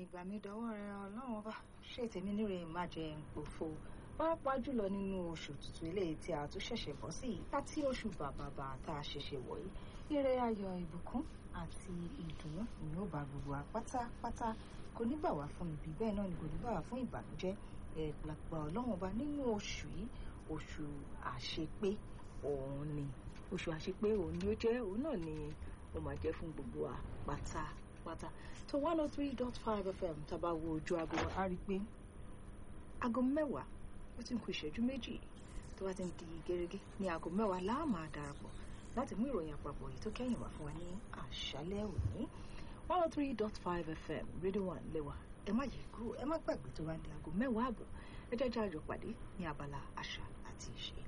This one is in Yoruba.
ìgbà mi dọwọ́ rẹ ọlọ́run ọba ṣé tèmi níre má jẹ òfo pàápàá jùlọ nínú oṣù tuntun eléyìí tí a tún ṣẹ̀ṣẹ̀ bọ́ sí yìí àti oṣù bàbàbà tá a ṣẹ̀ṣẹ̀ wọ̀ yìí ire ayọ̀ ìbùkún àti ìdùnnú ni ó bá gbogbo wa pátápátá kò ní gbà wá fún ibi bẹ́ẹ̀ náà ni kò ní gbà wá fún ìbànújẹ́ ẹ̀ẹ́dàgbà ọlọ́run ọba nínú oṣù yìí oṣù àṣepé òun ni oṣù àṣepé òun ni ó jẹ́ òun náà ni ó máa jẹ́ fún gbogbo wa pátápátá tó one oh three dot five fm tábà wo ojú aago wa á rí i pé aago mẹ́wàá ó ti ń kù ìṣẹ́jú méjì tó bá ti ń di gẹ́gẹ́ ní aago mẹ́wàá láà máa darapọ̀ láti mú ìròyìn àpapọ̀ yìí tó kẹ́yìn wá fún wa ní àṣálẹ́ òní one oh three dot five fm rédíò one lẹ́wà ẹ má yí kúrò ẹ má gbàgbé tó bá ń di aago mẹ́wàá àbọ̀ ẹ jẹ́ jẹ́ àjọ pàdé ní abala àṣà àti ìṣe.